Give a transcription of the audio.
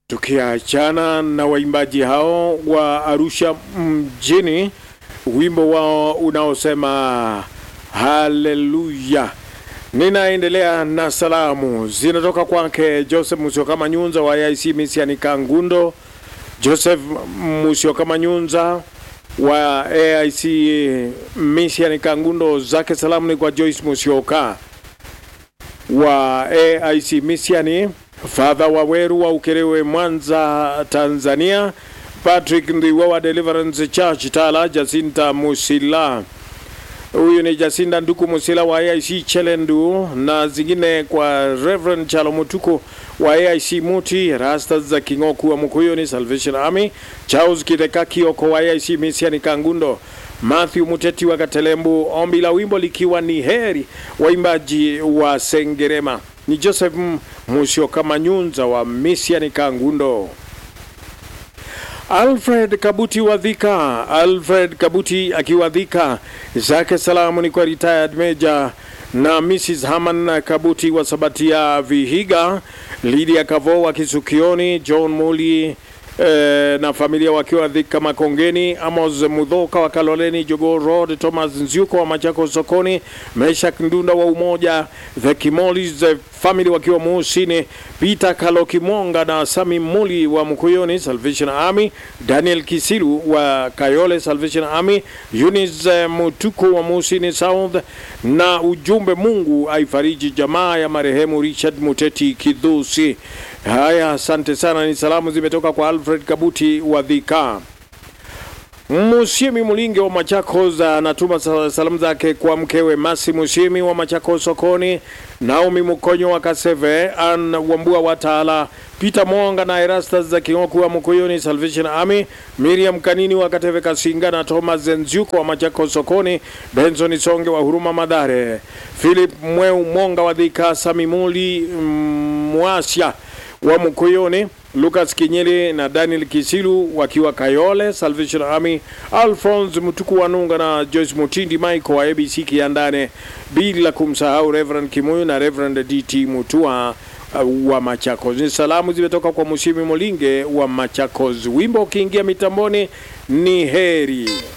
Tukiachana na waimbaji hao wa Arusha mjini, wimbo wao unaosema haleluya. Ninaendelea na salamu zinatoka kwake Joseph Musyoka Manyunza wa AIC Misiani Kangundo, Joseph Musyoka Manyunza wa AIC Misiani Kangundo, zake salamu ni kwa Joyce Musyoka wa AIC Misiani, Father Waweru wa Ukerewe, Mwanza, Tanzania, Patrick Ndiwa wa Deliverance Church Tala, Jacinta Musila huyu ni Jacinta Nduku Musila wa AIC Chelendu na zingine kwa Reverend Chalo Mutuku wa AIC Muti, Rastas za Kingoku wa Mukuyuni Salvation Army, Charles Kiteka Kioko wa AIC Misiani Kangundo, Matthew Muteti wa Katelembu, ombi la wimbo likiwa ni heri waimbaji wa Sengerema. Ni Joseph Musyoka Manyunza wa Misiani Kangundo. Alfred Kabuti wa Dhika, Alfred Kabuti akiwa Dhika, zake salamu ni kwa retired major na Mrs. Haman Kabuti wa Sabatia Vihiga, Lydia Kavo wa Kisukioni, John Muli eh, na familia wakiwa Dhika Makongeni, Amos Mudhoka wa Kaloleni, Jogo Road, Thomas Nziuko wa Machako Sokoni, Meshak Ndunda wa Umoja, The Kimolis the family wakiwa Muhusini, Peter Kalokimonga na Sami Muli wa Mkuyoni Salvation Army, Daniel Kisilu wa Kayole Salvation Army, Eunice Mutuku wa Muhusini South, na ujumbe Mungu aifariji jamaa ya marehemu Richard Muteti Kidhusi. Haya, asante sana. Ni salamu zimetoka kwa Alfred Kabuti wa Dhika. Musiemi Mulinge wa Machakos anatuma salamu zake kwa mkewe Masi Musiemi wa Machakos sokoni, Naomi Mukonyo wa Kaseve, Ann Wambua wa Tala, Peter Mwonga na Erastus za Kingoku wa Mukuyuni Salvation Army, Miriam Kanini wa Kateve Kasinga na Thomas Nziuko wa Machakos sokoni, Benson Songe wa Huruma Madhare, Philip Mweu Mwonga wa Dhika, Samimuli Mwasya wa Mkuyuni, Lucas Kinyeli na Daniel Kisilu wakiwa Kayole Salvation Army, Alphonse Mutuku Wanunga na Joyce Mutindi Michael wa ABC Kiandane, bila kumsahau Reverend Kimuyu na Reverend DT Mutua uh, wa Machakos. Ni salamu zimetoka kwa Mushimi Molinge wa Machakos. Wimbo ukiingia mitamboni ni heri